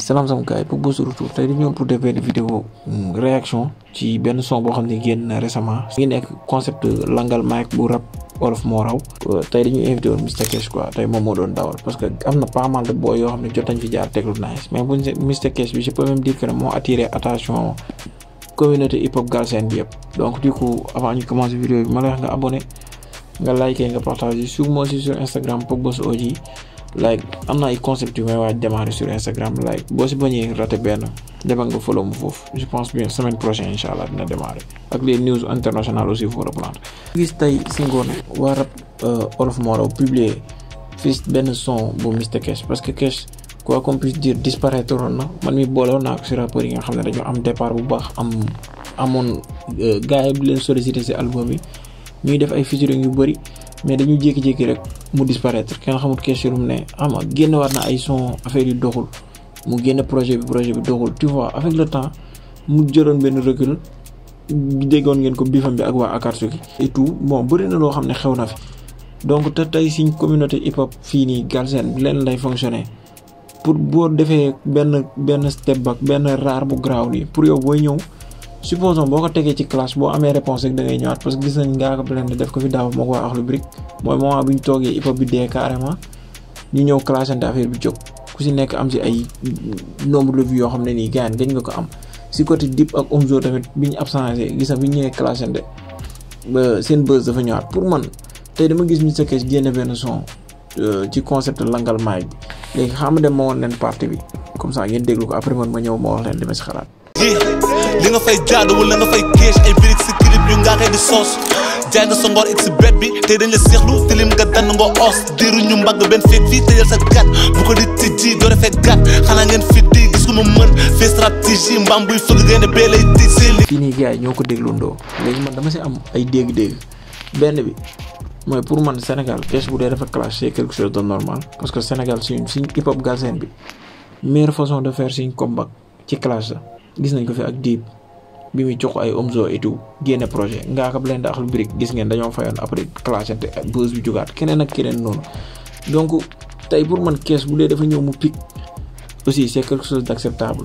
salaam sama gars yi pour bës retour tey dañu ñëw pour def benn vidéo réaction ci benn son boo xam ne génn na récemment ngi nekk concept langal mic bu rap wolof moo raw tey dañuy invité woon Mr Cash quoi tey moom moo doon dawal parce que am na pas mal de boy yoo xam ne jot nañ fi jaar teglu nice mais bu Mr Cash bi je peux même dire que moo attiré attention communauté hip hop galsen bi yëpp donc du coup avant ñu commencer vidéo bi ma lay wax nga abonné nga liké nga partagé sur moi aussi sur Instagram Pogboss OG like am na ay concept yu may waaj démarrer sur Instagram like boo si bañee raté benn demal nga follow mu foofu je pense bien semaine prochaine incha allah dina démarrer ak les news internationales aussi faut reprendre. gis tey si ngoon waa rap olof moo raw publier fii benn son bu Mr Cash parce que Cash quoi qu'on puisse dire disparaître woon na man mi boole woon naa ko si rappeurs yi nga xam ne dañoo am départ bu baax am amoon gars yi bu leen sollicité si album yi ñuy def ay featuring yu bëri. mais dañu jékki-jékki rek mu disparaître kenn xamul question lu mu ne xam nga génn waat na ay son affaire yu doxul mu génn projet bi projet bi doxul tu vois avec le temps mu jëloon benn recul déggoon ngeen ko bifam bi ak waa Akatsuki et tout bon bëri na loo xam ne xew na fi donc te tey suñ communauté hip hop fii nii Galsen leen lay fonctionner pour boo defee benn benn step back benn rare bu graaw nii pour yow booy ñëw supposons boo ko tegee ci classe boo amee réponse rek da ngay ñëwaat parce que gis nañ ngaa ko blende def ko fi daaw moo ko waa Akhlou Brick mooy moment bu ñu toogee hip hop bi dee carrément ñu ñëw classante affaire bi jóg ku si nekk am si ay nombre de vues yoo xam ne nii gars gañ nga ko am si côté Dip ak Omzo tamit bi ñu absenté gis na bi ñu ñëwee classante ba seen buzz dafa ñëwaat pour man tey dama gis Mr Cash génne benn son ci concept langal mic bi léegi xam dem ma woon leen partie bi comme ça ngeen déglu ko après man ma ñëw ma wax leen dama si xalaat li nga fay jaadu wala nga fay kees ay birig si clip yu nga xëy di soos jaay nga sa ngor it si bet bi tey dañ la seexlu tilim nga dann nga os diiru ñu mbagg benn feet fii tëjal sa gat bu ko di tijji doo defee gat xanaa ngeen fit di gis ko ma mën fii stratégie mbaam buy fëgg génne bee lay tiij si li fii nii gars yi ñoo ko dégloondoo léegi man dama si am ay dégg-dégg benn bi mooy pour man Sénégal Cash bu dee dafa clash c'est quelque chose de normal parce que Sénégal suñ suñ hip hop galsen bi meilleure façon de faire suñ comeback ci clash la gis nañ ko fi ak Dip bi muy jox ay Omzo et tout génne projet ngaa ko blende Akhlou Brick gis ngeen dañoo fayoon après clashante buzz bi jógaat keneen ak keneen noonu donc tey pour man Cash bu dee dafa ñëw mu pic aussi c'est quelque chose d'acceptable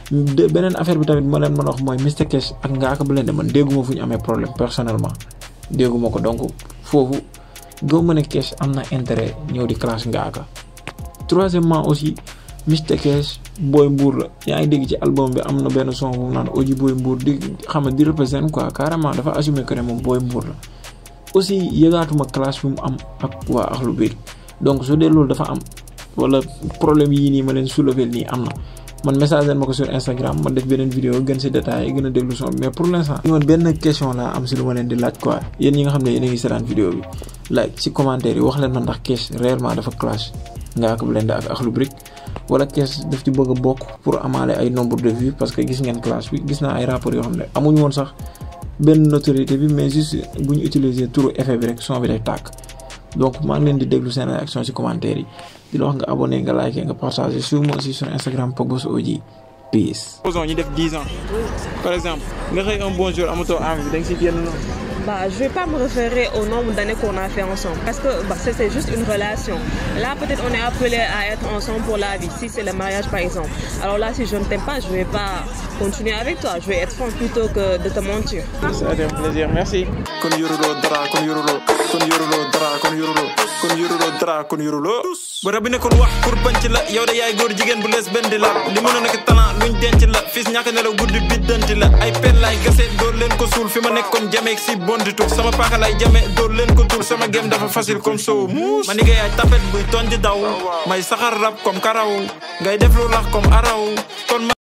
de beneen affaire bi tamit ma leen mën a wax mooy Mr Cash ak ngaa ko blende man dégguma fu ñu amee problème personnellement dégguma ko donc foofu goo mën a Cash am na intérêt ñëw di clash ngaa ko troisièmement aussi Mr Cash booy mbuur la yaa ngi dégg ci album bi am na benn son bu naan oji booy mbuur di xam ne di représente quoi carrément dafa assumer que ne moom booy mbuur la aussi yëgaatuma clash bi mu am ak waa Akhlou Brick donc su dee loolu dafa am wala problème yii nii ma leen soulever nii am na man message leen ma ko sur Instagram ma def beneen vidéo gën si détails gën a déglu son mais pour l'instant man benn question laa am si lu ma leen di laaj quoi yéen ñi nga xam ne yéen a ngi seetaan vidéo bi like si commentaire yi wax leen ma ndax Cash réellement dafa clash ngaa ko blende ak Akhlou Brick wala Cash daf ci bëgg a bokk pour amaale ay nombre de vues parce que gis ngeen clash bi gis naa ay rappeurs yoo xam ne amuñu woon sax benn notoriété bi mais juste bu ñu utiliser turu effet bi rek son bi day tàkk donc maa ngi leen di déglu seen réaction ci commentaire yi di la wax nga abonné nga liké nga partagé sur moi aussi sur Instagram Pogboss OG peace. supposons ñu def 10 ans par exemple nga xëy un bon jour amatoo envie bi da nga si génn noonu. Bah, je vais pas me référer au nombre d'années qu'on a fait ensemble parce que bah, c'est juste une relation. Là, peut-être on est appelé à être ensemble pour la vie, si c'est le mariage par exemple. Alors là, si je ne t'aime pas, je vais pas continuer avec toi. Je vais être franc plutôt que de te mentir. Ça a été un plaisir, merci. kon yoruloo dara kon yoruloo kon yoruloo dara kon yoruloo kon yoruloo dara kon yoruloo ba rabbi ne kon wax pour banc la yow de yaay góor jigéen bu lees benn di la li mën a nekk talent luñ denc la fils ñàkk nelaw guddi biddanti la ay pen laay gase dóor leen ko suul fi ma nekkoon jameeg si bondi tuk sama paaka lay jame dóor leen ko tul sama gem dafa facile comme soow muus ma ni ngay ay tapet buy ton di daw may saxar rab comme karaw ngay def lu lax comme araw kon